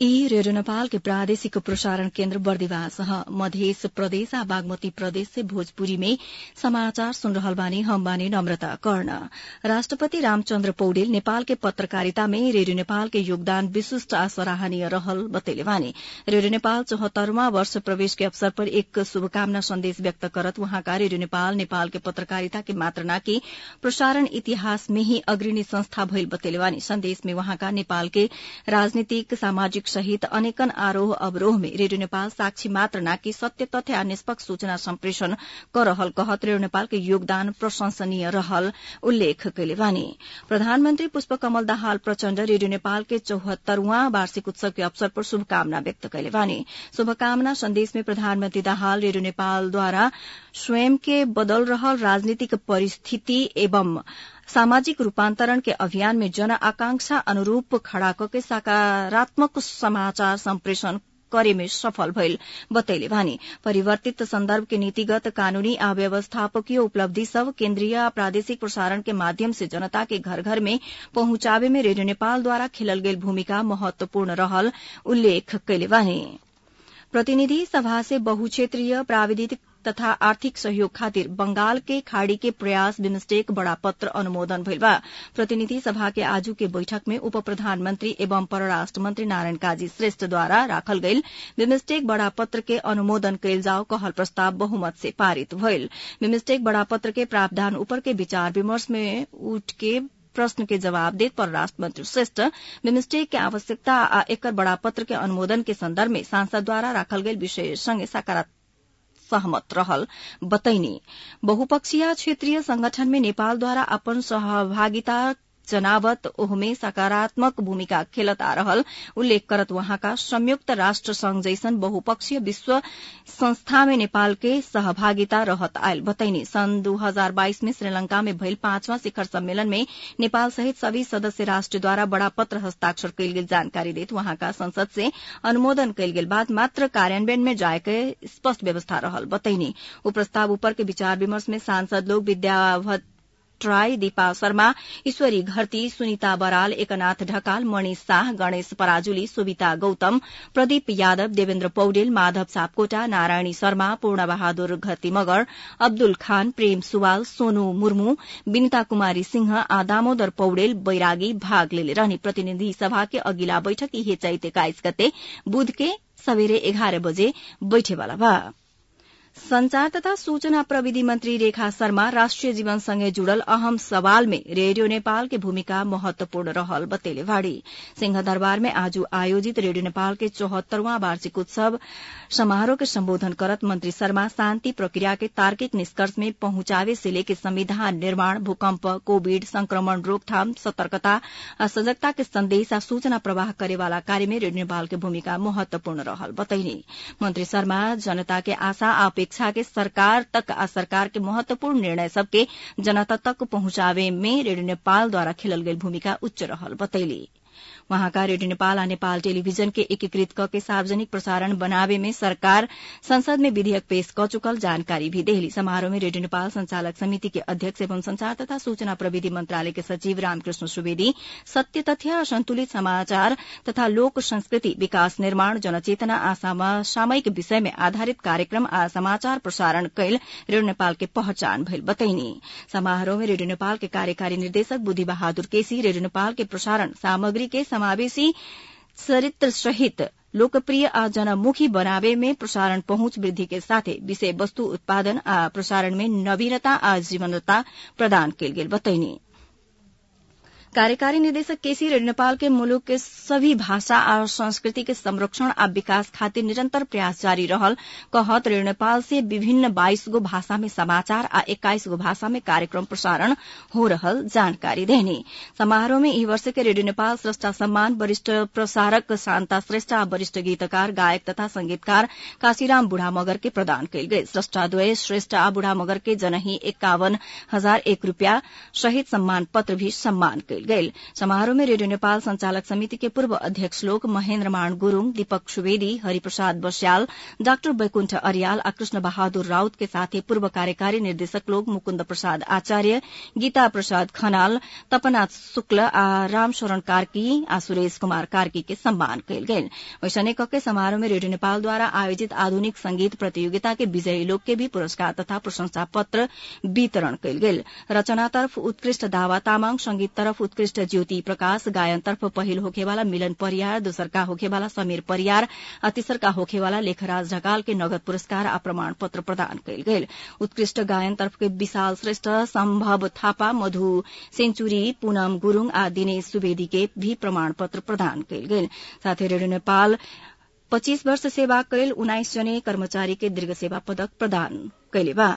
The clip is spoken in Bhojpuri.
ई रेडियो नेपाल के प्रादेशिक प्रसारण केन्द्र बर्दिवास ह मधेस प्रदेश आ बागमती प्रदेश से भोजपुरी में समाचार सुन रहल बानी हम बानी नम्रता कर्ण राष्ट्रपति रामचन्द्र पौडेल नेपाल के पत्रकारिता में रेडियो नेपाल के योगदान विशिष्ट आ सराहनीय रहल बतैले बानी रेडियो नेपाल चौहत्तरवां वर्ष प्रवेश के अवसर पर एक शुभकामना संदेश व्यक्त करत वहाँका रेडियो नेपाल नेपाल के पत्रकारिता के मात्र नाकि प्रसारण इतिहास में ही अग्रणी संस्था भइल बतैले बानी संदेश में वहाँका नेपाल के राजनीतिक सामाजिक सहित अनेकन आरोह अवरोह में रेडियो नेपाल साक्षी मात्र नाकि सत्य तथ्य आ निष्पक्ष सूचना सम्प्रेषण कर रहल कहत रेडियो नेपाल के योगदान प्रशंसनीय रहल उल्लेख कैले बानी प्रधानमन्त्री पुष्पकमल दाहाल प्रचण्ड रेडियो नेपाल के चौहत्तरवां वार्षिक उत्सव के अवसर पर शुभकामना व्यक्त कैले बानी शुभकामना संदेश में प्रधानमन्त्री दाहाल रेडियो नेपालद्वारा स्वयं के बदल रहल राजनीतिक परिस्थिति एवं सामाजिक रूपान्तरण के अभियान में जन आकांक्षा अनुरूप खड़ा कके सकारात्मक समाचार सम्प्रेषण करे में सफल भइल बतैले बानी परिवर्तित संदर्भ के नीतिगत कानूनी आ व्यवस्थापकीय उपलब्धि सब केन्द्रीय आ प्रादेशिक प्रसारण के माध्यम से जनता के घर घर में पहुंचावे में रेडियो नेपाल द्वारा खेलल गेल भूमिका महत्वपूर्ण रहल उल्लेख कैले बानी प्रतिनिधि सभा से बहुक्षेत्रीय प्राविधिक तथा आर्थिक सहयोग खातिर बंगाल के खाड़ी के प्रयास बिमस्टेक बड़ा पत्र अनुमोदन भइल बा प्रतिनिधि सभा के आजू के बैठक में उप प्रधानमन्त्री एवं परराष्ट्र मन्त्री नारायण काजी श्रेष्ठ द्वारा राखल गईल बिमस्टेक बड़ा पत्र के अनुमोदन कैल जाओ कहल प्रस्ताव बहुमत से पारित भइल बिमस्टेक बड़ा पत्र के प्रावधान ऊपर के विचार विमर्श में उठ के प्रश्न के जवाब देत परराष्ट्र मंत्री श्रेष्ठ बिमस्टेक के आवश्यकता आ एकर बड़ा पत्र के अनुमोदन के संदर्भ में सांसद द्वारा राखल गईल विषय संगे सकारात्मक सहमत रहल बतैनी बहुपक्षीय क्षेत्रीय संगठन में नेपालद्वारा अपन सहभागिता जनावत ओहमे सकारात्मक भूमिका खेलत आ रहल उल्लेख करत वहाँका संयुक्त राष्ट्र संघ जैसन बहुपक्षीय विश्व संस्था में नेपाल के सहभागिता रहत आयल बतैनी सन् दू हजार बाइस में श्रीलंका में भइल पांचवां शिखर सम्मेलन में नेपाल सहित सभी सदस्य राष्ट्रद्वारा बड़ा पत्र हस्ताक्षर कैल गेल जानकारी देत वहाँका संसद से अनुमोदन कैल गेल बाद मात्र कार्यान्वयन में जाय के स्पष्ट व्यवस्था रहल बतैनी उ प्रस्ताव ऊपर के विचार विमर्श में सांसद लोग विद्यावत ट्राई दीपा शर्मा ईश्वरी घरती सुनिता बराल एकनाथ ढकाल मणि शाह गणेश पराजुली सुविता गौतम प्रदीप यादव देवेन्द्र पौडेल माधव सापकोटा नारायणी शर्मा पूर्ण बहादुर घरती मगर अब्दुल खान प्रेम सुवाल सोनू मुर्मू विनिता कुमारी सिंह आ दामोदर पौडेल बैरागी भाग लेले रहने प्रतिनिधि सभा के अघिल्ला बैठक इहे चैत एक्काइस गते बुध के सबेरे एघार बजे बैठेवाला बा संचार तथा सूचना प्रविधि मन्त्री रेखा शर्मा राष्ट्रिय जीवनसँगै जुड़ल अहम सवाल में रेडियो नेपाल के भूमिका महत्वपूर्ण रहल बतेले भाड़ी सिंहदरबार में आज आयोजित रेडियो नेपाल के चौहत्तरवां वार्षिक उत्सव समारोह के सम्बोधन करत मंत्री शर्मा शान्ति प्रक्रिया के तार्किक निष्कर्ष में पहुंचावे से लेके संविधान निर्माण भूकम्प कोविड संक्रमण रोकथाम सतर्कता आ सजगता के संदेश आ सूचना प्रवाह करेवाला कार्य में रेडियो नेपाल के भूमिका महत्वपूर्ण रहल बतैनी मंत्री शर्मा जनता के आशा आ अपेक्षा के सरकार तक आ सरकार के महत्वपूर्ण निर्णय सबके जनता तक पहुंचावे में रेडियो नेपाल द्वारा खेलल गेल भूमिका उच्च रहल बतैली वहाँका रेडियो नेपाल आ नेपाल टेलीविजन के एकीकृत क के सार्वजनिक प्रसारण बनावे में सरकार संसद में विधेयक पेश क चुकल जानकारी भी देहली समारोह में रेडियो नेपाल संचालक समिति के अध्यक्ष एवं संचार तथा सूचना प्रविधि मंत्रालय के सचिव रामकृष्ण सुवेदी सत्य तथ्य संतुलित समाचार तथा लोक संस्कृति विकास निर्माण जनचेतना आ सामयिक विषय में आधारित कार्यक्रम आ समाचार प्रसारण कैल रेडियो नेपाल के पहचान भइल बतैनी समारोह में रेडियो नेपाल के कार्यकारी निर्देशक बुद्धि बहादुर केसी रेडियो नेपाल के प्रसारण सामग्री के समावेशी चरित्र सहित लोकप्रिय आ जनमुखी बनावे में प्रसारण पहुंच वृद्धि के साथे विषय वस्तु उत्पादन आ प्रसारण में नवीनता आ जीवनता प्रदान कैल गेल बतैनी कार्यकारी निदेशक केसी रेडियो नेपाल के मुलुक के सभी भाषा और संस्कृति के संरक्षण आ विकास खातिर निरंतर प्रयास जारी रहल कहत रेडियो नेपाल से विभिन्न बाइस गो भाषा में समाचार आ एक्काइस गो भाषा में कार्यक्रम प्रसारण हो रहल जानकारी देनी समारोह में ई वर्ष के रेडियो नेपाल श्रेष्ठा सम्मान वरिष्ठ प्रसारक शान्ता श्रेष्ठ आ वरिष्ठ गीतकार गायक तथा संगीतकार काशीराम बुढ़ा मगर के प्रदान कयल गेल श्रेष्ठाद्वय श्रेष्ठ आ बुढ़ा मगर के जनही एक्कावन हजार एक रूपियाँ शहीद सम्मान पत्र भी सम्मान कयल कयल गेल समारोह में रेडियो नेपाल संचालक समिति के पूर्व अध्यक्ष लोक महेन्द्र मान गुरूङ दीपक सुवेदी हरिप्रसाद बस्याल डाक्टर वैकुण्ठ अरियाल आ कृष्ण बहादुर राउत के साथै पूर्व कार्यकारी निर्देशक लोक मुकुन्द प्रसाद आचार्य गीता प्रसाद खनाल तपनाथ शुक्ल आ रामशरण कार्की आ सुरेश कुमार कार्की के सम्मान कयल गेल वैसने कके समारोह में रेडियो नेपालद्वारा आयोजित आधुनिक संगीत प्रतियोगिता के विजयी लोग के भी पुरस्कार तथा प्रशंसा पत्र वितरण कयल गेल रचनातर्फ उत्कृष्ट दावा तामाङ संगीततर्फ उत्कृष्ट ज्योति प्रकाश गायनतर्फ पहिल होखेवाला मिलन परियार दोसरका होखेवाला समीर परियार आ तेसरका होखेवाला लेखराज ढकाल के नगद पुरस्कार आ प्रमाण पत्र प्रदान कयल गेल उत्कृष्ट गायनतर्फ के विशाल श्रेष्ठ सम्भव थापा मधु सेन्चुरी पूनम गुरूङ आ दिनेश सुवेदी के भी प्रमाण पत्र प्रदान कयल गेल साथै रेडियो नेपाल पच्चीस वर्ष सेवा कैल उन्नाइस जने कर्मचारी के दीर्घ सेवा पदक प्रदान कैले बा